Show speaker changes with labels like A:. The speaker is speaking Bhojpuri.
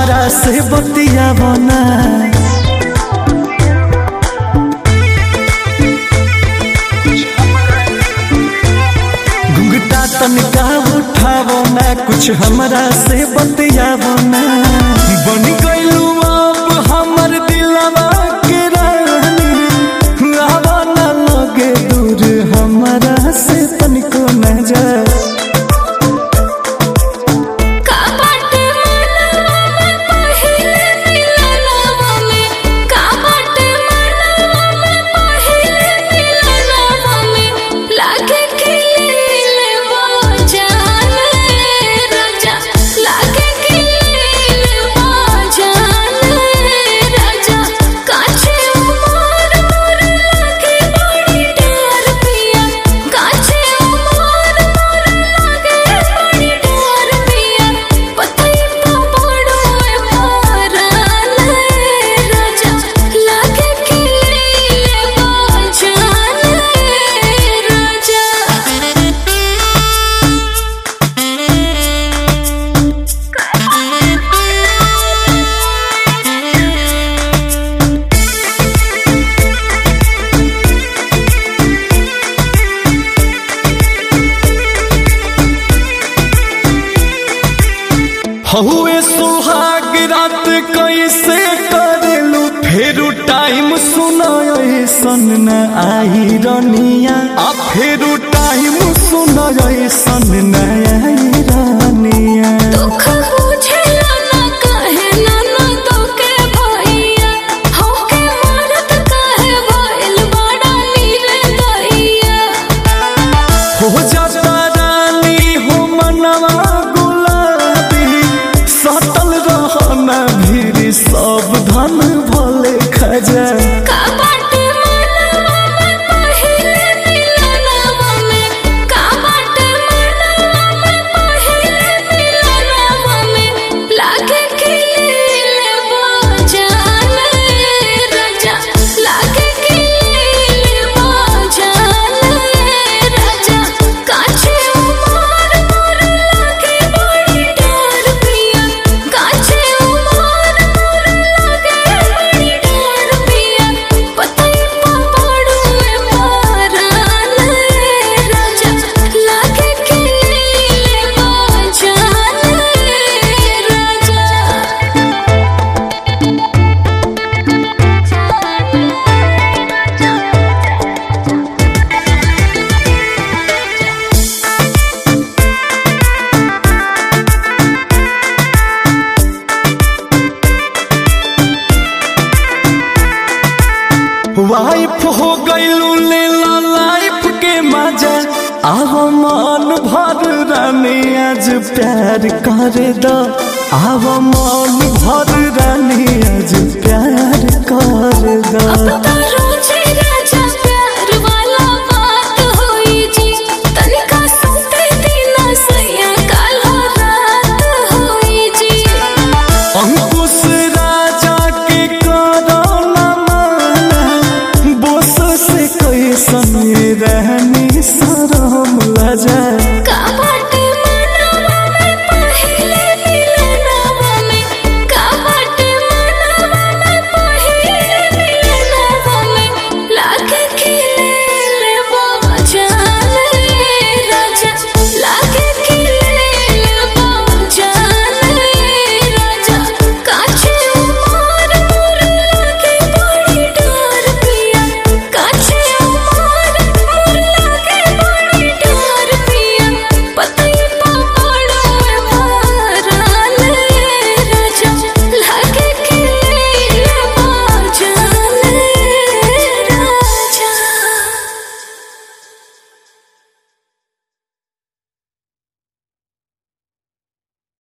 A: हमरा से बतिया बना घुंघटा तनिका उठावो ना कुछ हमरा से बतियावो ना बन गइलू अब हमर दिलवा के रानी आवा ना लगे दूर हमरा से तनिको न जा
B: का बाटे मनवा में पहिले मिलनवा में का बाटे मनवा में पहिले मिलनवा में लागे खिले वो जान राजा लागे खिले वो जान राजा काछे उमर मोर लागे बड़ी डर पिया काछे उमर मोर लागे बड़ी डर पिया पतई तो बड़ो मारल राजा लागे खिले वो जान
A: हहुए सुहाग रात कैसे करेलू फेरू टाइम सुनो ऐसन न आई रनिया आ फेरू टाइम सुनो ऐसन न आई रनिया
B: दुख बुझेला ना कहे ना ना तोके भैया होके मरत कहे भइल बड़ा नीरे दैया
A: हो जाता रानी हो मनवा गुलाबी सटल रहना भीड़ सब धन भले खजा
B: का बाटे मनवा में पहिले मिलनवा में का बाटे मनवा में पहिले मिलनवा में लागे खिले वो जान राजा लागे खिले वो जान राजा काछे उमर मोर लागे बड़ी डर पिया काछे उमर मोर लागे बड़ी डर पिया पतई पपड़ू में मारल राजा लागे खिले वो जान
A: वाइफ हो गईलू ले ला लाइफ के मजा आहो मन भर रानी आज प्यार कर दो आहो मन भर रानी आज प्यार कर दो
B: अब तो